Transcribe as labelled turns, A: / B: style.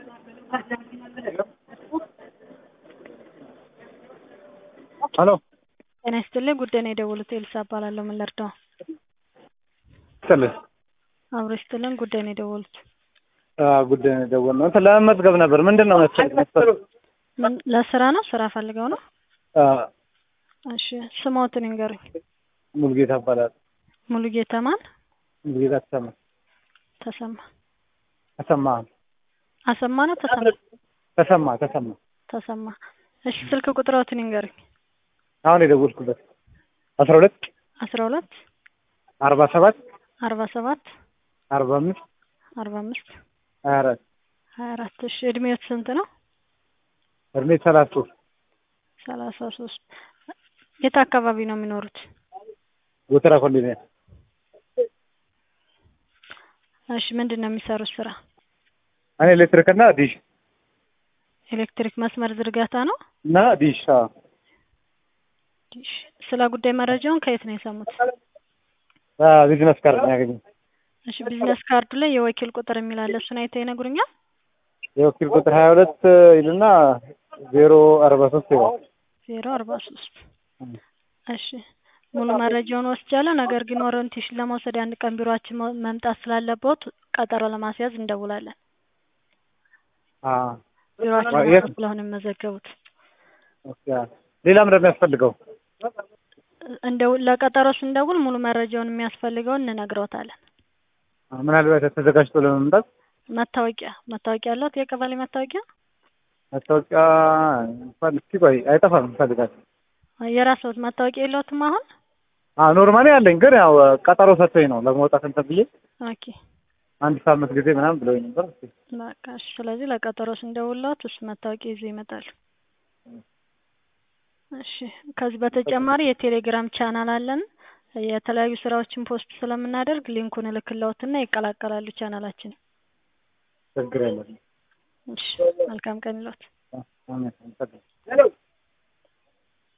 A: ሄሎ
B: ጤና ይስጥልኝ ጉዳይ ነው የደወሉት ኤልሳ እባላለሁ ምን ልርዳዎ
A: ይስጥልኝ
B: አብሮ ይስጥልን ጉዳይ ነው የደወሉት
A: አዎ ጉዳይ ነው የደወልነው እንትን ለመመዝገብ ነበር ምንድን ነው መሰለኝ መስፈርቱ
B: ምን ለስራ ነው ስራ ፈልገው ነው
A: አዎ
B: እሺ ስሞትን ይንገሩኝ
A: ሙሉጌታ እባላለሁ
B: ሙሉጌታ ማን
A: ሙሉጌታ ተሰማ
B: ተሰማ
A: ተሰማ
B: አሰማ ነው ተሰማ
A: ተሰማ ተሰማ
B: ተሰማ እሺ ስልክ ቁጥሮትን ይንገሩኝ
A: አሁን የደወልኩበት አስራ ሁለት
B: አስራ ሁለት
A: አርባ ሰባት
B: አርባ ሰባት
A: አርባ አምስት
B: አርባ አምስት
A: ሀያ አራት
B: ሀያ አራት እሺ እድሜዎት ስንት ነው
A: እድሜ ሰላሳ ሶስት
B: ሰላሳ ሶስት የት አካባቢ ነው የሚኖሩት
A: ጎተራ ኮንዶሚኒየም
B: እሺ ምንድን ነው የሚሰሩት ስራ
A: እኔ ኤሌክትሪክ እና ዲሽ
B: ኤሌክትሪክ መስመር ዝርጋታ ነው
A: እና ዲሽ አዎ
B: እሺ ስለ ጉዳይ መረጃውን ከየት ነው የሰሙት
A: ቢዝነስ ካርድ ነው ያገኘሁት
B: እሺ ቢዝነስ ካርዱ ላይ የወኪል ቁጥር የሚል አለ እሱን አይተው ይነግሩኛል
A: የወኪል ቁጥር ሀያ ሁለት ይልና ዜሮ አርባ ሶስት ይላል
B: ዜሮ አርባ ሶስት እሺ ሙሉ መረጃውን ወስጃለሁ ነገር ግን ኦሪንቴሽን ለመውሰድ አንድ ቀን ቢሮአችን መ- መምጣት ስላለብዎት ቀጠሮ ለማስያዝ እንደውላለን
A: አዎ
B: ቢሮአችን
A: የት?
B: መጥተው ስለሆነ የሚመዘገቡት
A: ኦኬ ሌላ ምንድን ነው የሚያስፈልገው
B: እንደው ለቀጠሮ ስንደውል ሙሉ መረጃውን የሚያስፈልገውን እንነግረውታለን
A: ምናልባት ተዘጋጅቶ ለመምጣት
B: መታወቂያ መታወቂያ አለዎት የቀበሌ መታወቂያ
A: መታወቂያ እንኳን እስኪ ቆይ አይጠፋም እፈልጋለሁ
B: የራስዎት መታወቂያ የለዎትም አሁን
A: አዎ ኖርማሊ አለኝ ግን ያው ቀጠሮ ሰጥቶኝ ነው ለመውጣት እንትን ብዬ
B: ኦኬ
A: አንድ ሳምንት ጊዜ ምናምን ብለውኝ ነበር እስኪ
B: በቃ እሺ ስለዚህ ለቀጠሮ ስንደውልዎት እሱ መታወቂያ ይዘው ይመጣሉ እሺ ከዚህ በተጨማሪ የቴሌግራም ቻናል አለን የተለያዩ ስራዎችን ፖስት ስለምናደርግ ሊንኩን እልክልዎትና ይቀላቀላሉ ቻናላችን
A: ችግር የለም
B: እሺ መልካም ቀን ይሎት
A: አሜን